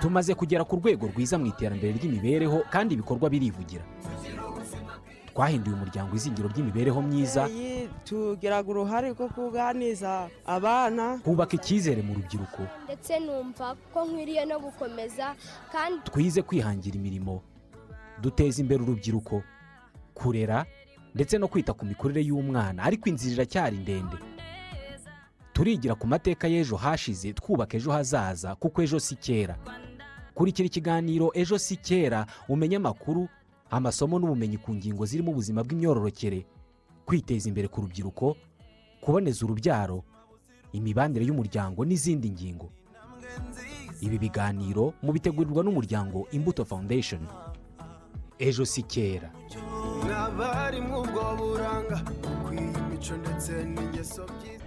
tumaze kugera ku rwego rwiza mu iterambere ry'imibereho kandi ibikorwa birivugira twahinduye umuryango izingiro ry'imibereho myiza tugira uruhare rwo kuganiriza abana twubaka icyizere mu rubyiruko ndetse numva ko nkwiriye no gukomeza kandi twize kwihangira imirimo duteza imbere urubyiruko kurera ndetse no kwita ku mikurire y'umwana ariko inzira iracyari ndende turigira ku mateka y'ejo hashize twubaka ejo hazaza kuko ejo si kera kurikira ikiganiro ejo si kera umenye amakuru amasomo n'ubumenyi ku ngingo zirimo ubuzima bw'imyororokere kwiteza imbere ku rubyiruko kuboneza urubyaro imibanire y'umuryango n'izindi ngingo ibi biganiro mubitegurirwa n'umuryango imbuto foundation ejo si kera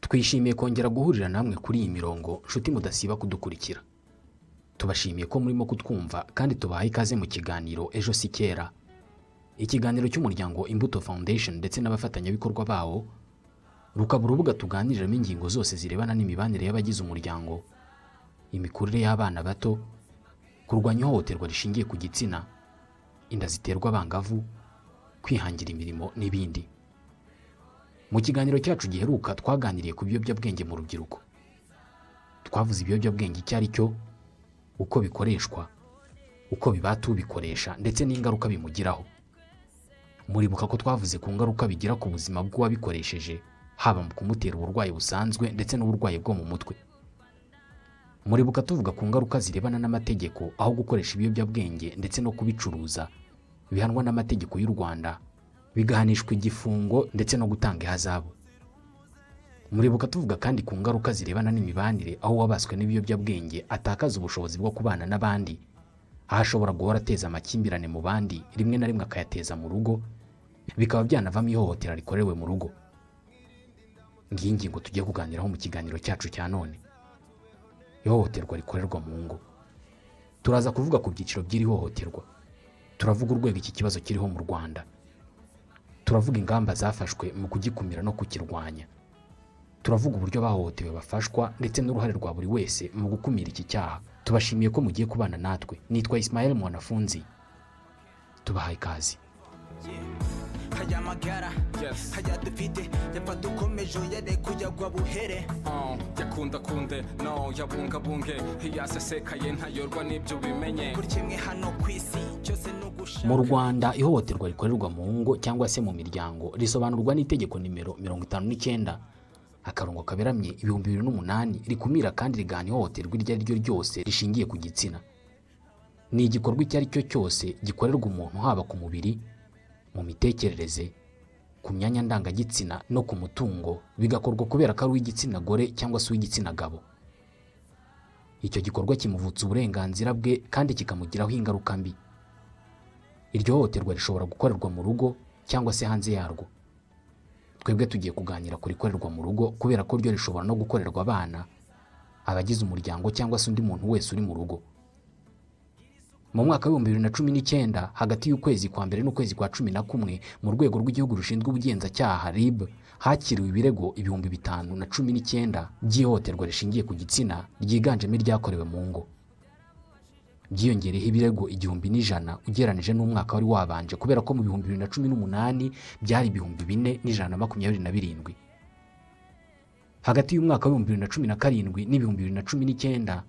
twishimiye kongera guhurira namwe kuri iyi mirongo nshuti mudasiba kudukurikira tubashimiye ko murimo kutwumva kandi tubahaye ikaze mu kiganiro ejo si kera ikiganiro cy'umuryango imbuto foundation ndetse n'abafatanyabikorwa bawo rukaba urubuga tuganiriramo ingingo zose zirebana n'imibanire y'abagize umuryango imikurire y'abana bato kurwanya ihohoterwa rishingiye ku gitsina inda ziterwa abangavu kwihangira imirimo n'ibindi mu kiganiro cyacu giheruka twaganiriye ku biyobyabwenge mu rubyiruko twavuze ibiyobyabwenge icyo ari cyo uko bikoreshwa uko bibata ubikoresha ndetse n'ingaruka bimugiraho muribuka ko twavuze ku ngaruka bigira ku buzima bw'uwabikoresheje haba mu kumutera uburwayi busanzwe ndetse n'uburwayi bwo mu mutwe muribuka tuvuga ku ngaruka zirebana n'amategeko aho gukoresha ibiyobyabwenge ndetse no kubicuruza bihanwa n'amategeko y'u rwanda bigahanishwa igifungo ndetse no gutanga ihazabu muribuka tuvuga kandi ku ngaruka zirebana n'imibanire aho uwabaswe n'ibiyobyabwenge atakaza ubushobozi bwo kubana n'abandi aho ashobora guhora ateza amakimbirane mu bandi rimwe na rimwe akayateza mu rugo bikaba byanavamo ihohotera rikorewe mu rugo ngiyi ngingo tugiye kuganiraho mu kiganiro cyacu cya none ihohoterwa rikorerwa mu ngo turaza kuvuga ku byiciro by'iri hohoterwa turavuga urwego iki kibazo kiriho mu rwanda turavuga ingamba zafashwe mu kugikumira no kukirwanya turavuga uburyo bahohotewe bafashwa ndetse n'uruhare rwa buri wese mu gukumira iki cyaha tubashimiye ko mugiye kubana natwe nitwa Ismael mwanafunzi tubahaye ikaze hajya magara hajya dufite yapfa dukomeje yare kuyagwa buhere yakundakunde no yabungabunge yasesekaye ntayorwa n'ibyo ubimenye buri kimwe hano ku isi cyose ni ugushaka mu rwanda ihohoterwa rikorerwa mu ngo cyangwa se mu miryango risobanurwa n'itegeko nimero mirongo itanu n'icyenda akarongo kaberamye ibihumbi bibiri n'umunani rikumira kandi rigahana ihohoterwa iryo ari ryo ryose rishingiye ku gitsina ni igikorwa icyo ari cyo cyose gikorerwa umuntu haba ku mubiri mu mitekerereze ku myanya ndangagitsina no ku mutungo bigakorwa kubera ko ari uw'igitsina gore cyangwa se uw'igitsina gabo icyo gikorwa kimuvutsa uburenganzira bwe kandi kikamugiraho ingaruka mbi iryo hohoterwa rishobora gukorerwa mu rugo cyangwa se hanze yarwo twebwe tugiye kuganira ku rikorerwa mu rugo kubera ko ryo rishobora no gukorerwa abana abagize umuryango cyangwa se undi muntu wese uri mu rugo mu mwaka w'ibihumbi bibiri na cumi n'icyenda hagati y'ukwezi kwa mbere n'ukwezi kwa cumi na kumwe mu rwego rw'igihugu rushinzwe ubugenzacyaha rib hakiriwe ibirego ibihumbi bitanu na cumi n'icyenda by'ihohoterwa rishingiye ku gitsina ryiganjemo iryakorewe mu ngo byiyongereho ibirego igihumbi n'ijana ugereranije n'umwaka wari wabanje kubera ko mu bihumbi bibiri na cumi n'umunani byari ibihumbi bine n'ijana na makumyabiri na birindwi hagati y'umwaka w'ibihumbi bibiri na cumi na karindwi n'ibihumbi bibiri na cumi n'icyenda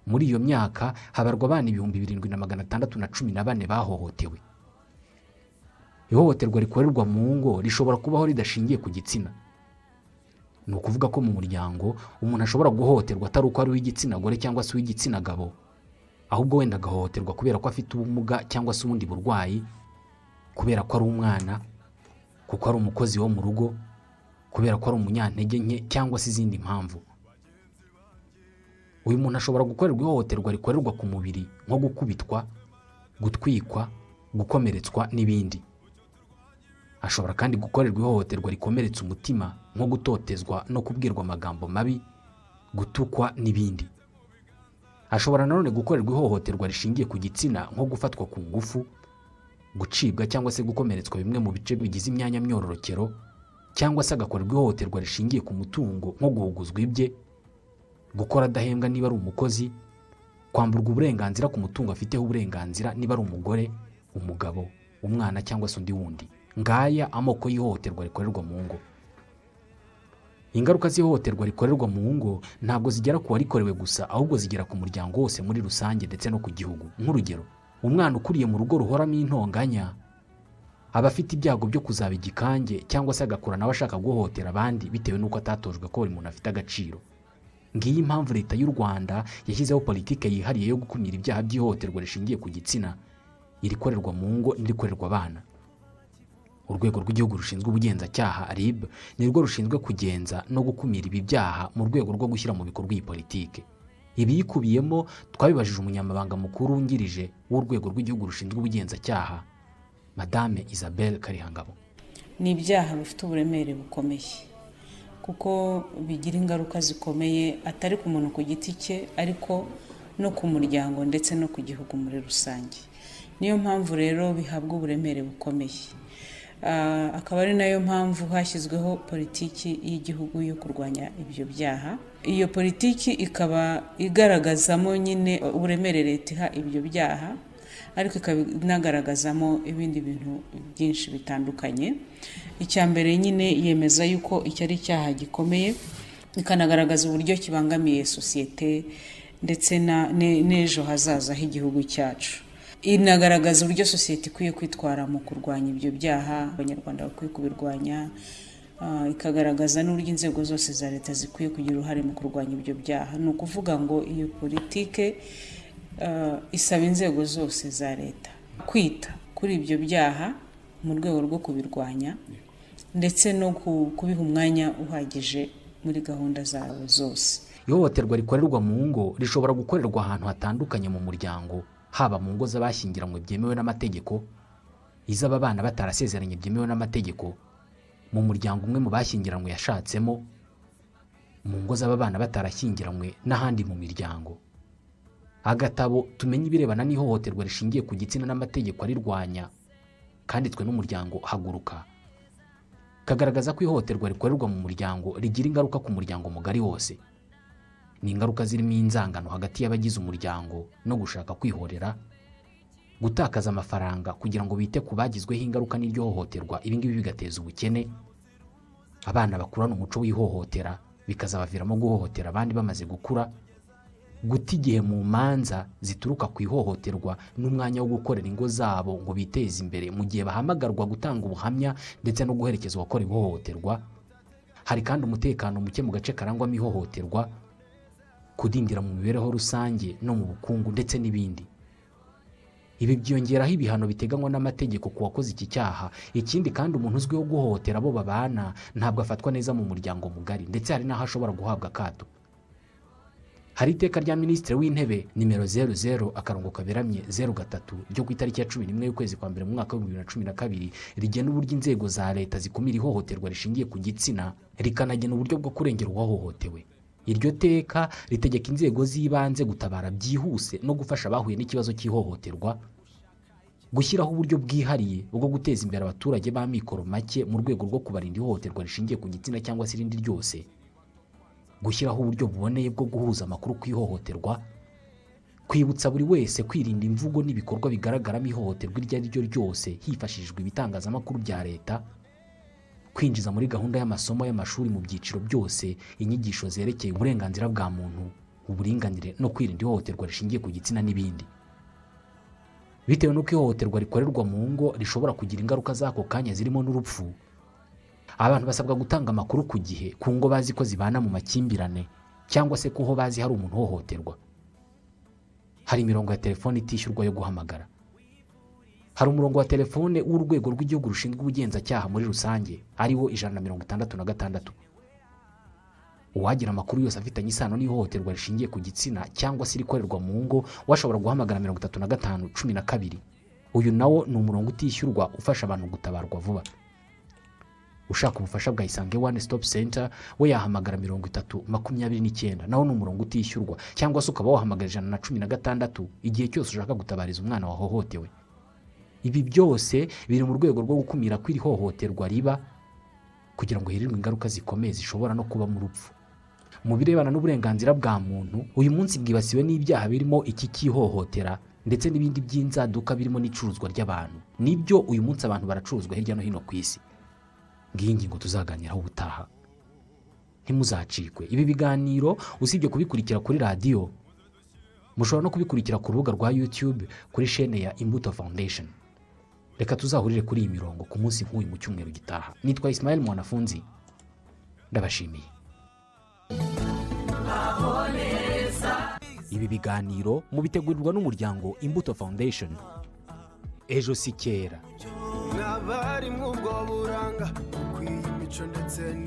muri iyo myaka habarwa abana ibihumbi birindwi na magana atandatu na cumi na bane bahohotewe ihohoterwa rikorerwa mu ngo rishobora kubaho ridashingiye ku gitsina ni ukuvuga ko mu muryango umuntu ashobora guhohoterwa atari uko ari uw'igitsina gore cyangwa se uw'igitsina gabo ahubwo wenda agahohoterwa kubera ko afite ubumuga cyangwa se ubundi burwayi kubera ko ari umwana kuko ari umukozi wo mu rugo kubera ko ari umunyantege nke cyangwa se izindi mpamvu uyu muntu ashobora gukorerwa ihohoterwa rikorerwa ku mubiri nko gukubitwa gutwikwa gukomeretswa n'ibindi ashobora kandi gukorerwa ihohoterwa rikomeretsa umutima nko gutotezwa no kubwirwa amagambo mabi gutukwa n'ibindi ashobora nanone gukorerwa ihohoterwa rishingiye ku gitsina nko gufatwa ku ngufu gucibwa cyangwa se gukomeretswa bimwe mu bice bigize imyanya myororokero cyangwa se agakorerwa ihohoterwa rishingiye ku mutungo nko guhuguzwa ibye gukora adahembwa niba ari umukozi kwamburwa uburenganzira ku mutungo afiteho uburenganzira niba ari umugore umugabo umwana cyangwa se undi wundi ngaya amoko y'ihohoterwa rikorerwa mu ngo ingaruka z'ihohoterwa rikorerwa mu ngo ntabwo zigera ku warikorewe gusa ahubwo zigera ku muryango wose muri rusange ndetse no ku gihugu nk'urugero umwana ukuriye mu rugo ruhoramo intonganya aba afite ibyago byo kuzaba igikange cyangwa se agakura nawe ashaka guhohotera abandi bitewe n'uko atatojwe ko buri muntu afite agaciro ngiyi impamvu leta y'u rwanda yashyizeho politiki yihariye yo gukumira ibyaha by'ihohoterwa rishingiye ku gitsina irikorerwa mu ngo n'irikorerwa abana urwego rw'igihugu rushinzwe ubugenzacyaha rib nirwo rushinzwe kugenza no gukumira ibi byaha mu rwego rwo gushyira mu bikorwa iyi politiki ibiyikubiyemo twabibajije umunyamabanga mukuru wungirije w'urwego rw'igihugu rushinzwe ubugenzacyaha madame isabel karihangabo ni ibyaha bifite uburemere bukomeye kuko bigira ingaruka zikomeye atari ku muntu ku giti cye ariko no ku muryango ndetse no ku gihugu muri rusange niyo mpamvu rero bihabwa uburemere bukomeye akaba ari nayo mpamvu hashyizweho politiki y'igihugu yo kurwanya ibyo byaha iyo politiki ikaba igaragazamo nyine uburemere leta iha ibyo byaha ariko ikaba inagaragazamo ibindi bintu byinshi bitandukanye icya mbere nyine yemeza yuko icyo ari icyaha gikomeye ikanagaragaza uburyo kibangamiye sosiyete ndetse n'ejo hazaza h'igihugu cyacu inagaragaza uburyo sosiyete ikwiye kwitwara mu kurwanya ibyo byaha abanyarwanda bakwiye kubirwanya ikagaragaza n'uburyo inzego zose za leta zikwiye kugira uruhare mu kurwanya ibyo byaha ni ukuvuga ngo iyo politike isaba inzego zose za leta kwita kuri ibyo byaha mu rwego rwo kubirwanya ndetse no kubiha umwanya uhagije muri gahunda zabo zose ihohoterwa rikorerwa mu ngo rishobora gukorerwa ahantu hatandukanye mu muryango haba mu ngo z'abashyingiranywe byemewe n'amategeko iz'aba bana batarasezeranye byemewe n'amategeko mu muryango umwe mu bashyingiranywe yashatsemo mu ngo z'aba bana batarashyingiranywe n'ahandi mu miryango agatabo tumenye ibirebana n'ihohoterwa rishingiye ku gitsina n'amategeko arirwanya kanditswe n'umuryango haguruka kagaragaza ko ihohoterwa rikorerwa mu muryango rigira ingaruka ku muryango mugari wose ni ingaruka zirimo inzangano hagati y'abagize umuryango no gushaka kwihorera gutakaza amafaranga kugira ngo bite ku bagizweho ingaruka n'iryo hohoterwa ibingibi bigateza ubukene abana bakurana umuco w'ihohotera bikazabaviramo guhohotera abandi bamaze gukura guta igihe mu manza zituruka ku ihohoterwa n'umwanya wo gukorera ingo zabo ngo biteze imbere mu gihe bahamagarwa gutanga ubuhamya ndetse no guherekeza uwakora ihohoterwa hari kandi umutekano muke mu gace karangwamo ihohoterwa kudindira mu mibereho rusange no mu bukungu ndetse n'ibindi ibi byongeraho ibihano biteganywa n'amategeko ku wakoze iki cyaha ikindi kandi umuntu uzwiho guhohotera abo babana ntabwo afatwa neza mu muryango mugari ndetse hari n'aho ashobora guhabwa akato hari iteka rya minisitiri w'intebe nimero zeru zeru akarongo kaberamye zeru gatatu ryo ku itariki ya cumi n'imwe y'ukwezi kwa mbere mu mwaka w'ibihumbi bibiri na cumi na kabiri rigena uburyo inzego za leta zikumira ihohoterwa rishingiye ku gitsina rikanagena uburyo bwo kurengera uwahohotewe iryo teka ritegeka inzego z'ibanze gutabara byihuse no gufasha abahuye n'ikibazo cy'ihohoterwa gushyiraho uburyo bwihariye bwo guteza imbere abaturage b'amikoro make mu rwego rwo kubarinda ihohoterwa rishingiye ku gitsina cyangwa se irindi ryose gushyiraho uburyo buboneye bwo guhuza amakuru ku ihohoterwa kwibutsa buri wese kwirinda imvugo n'ibikorwa bigaragaramo ihohoterwa iryo ari ryo ryose hifashishijwe ibitangazamakuru bya leta kwinjiza muri gahunda y'amasomo y'amashuri mu byiciro byose inyigisho zerekeye uburenganzira bwa muntu uburinganire no kwirinda ihohoterwa rishingiye ku gitsina n'ibindi bitewe n'uko ihohoterwa rikorerwa mu ngo rishobora kugira ingaruka z'ako kanya zirimo n'urupfu abantu basabwa gutanga amakuru ku gihe ku ngo bazi ko zibana mu makimbirane cyangwa se kuho bazi hari umuntu uhohoterwa hari imirongo ya telefone itishyurwa yo guhamagara hari umurongo wa telefone w'urwego rw'igihugu rushinzwe ubugenzacyaha muri rusange ariwo ijana na mirongo itandatu na gatandatu uwagira amakuru yose afitanye isano n'ihohoterwa rishingiye ku gitsina cyangwa se irikorerwa mu ngo washobora guhamagara mirongo itatu na gatanu cumi na kabiri uyu nawo ni umurongo utishyurwa ufasha abantu gutabarwa vuba ushaka ubufasha bwa isange one stop center we yahamagara mirongo itatu makumyabiri n'icyenda nawo ni umurongo utishyurwa cyangwa se ukaba wahamagara ijana na cumi na gatandatu igihe cyose ushaka gutabariza umwana wahohotewe ibi byose biri mu rwego rwo gukumira ko iri hohoterwa riba kugira ngo hirindwe ingaruka zikomeye zishobora no kubamo urupfu mu birebana n'uburenganzira bwa muntu uyu munsi bwibasiwe n'ibyaha birimo iki cy'ihohotera ndetse n'ibindi by'inzaduka birimo n'icuruzwa ry'abantu nibyo uyu munsi abantu baracuruzwa hirya no hino ku isi ngiyi ngingo tuzaganiraho ubutaha ntimuzacikwe ibi biganiro usibye kubikurikira kuri radiyo mushobora no kubikurikira ku rubuga rwa yutube kuri shene ya imbuto foundation reka tuzahurire kuri iyi mirongo ku munsi nk'uyu mu cyumweru gitaha nitwa isimayeli mwanafunzi ndabashimiye ibi biganiro mubitegurirwa n'umuryango imbuto foundation ejo si kera n'abari muri ubwo buranga ukwiye imico ndetse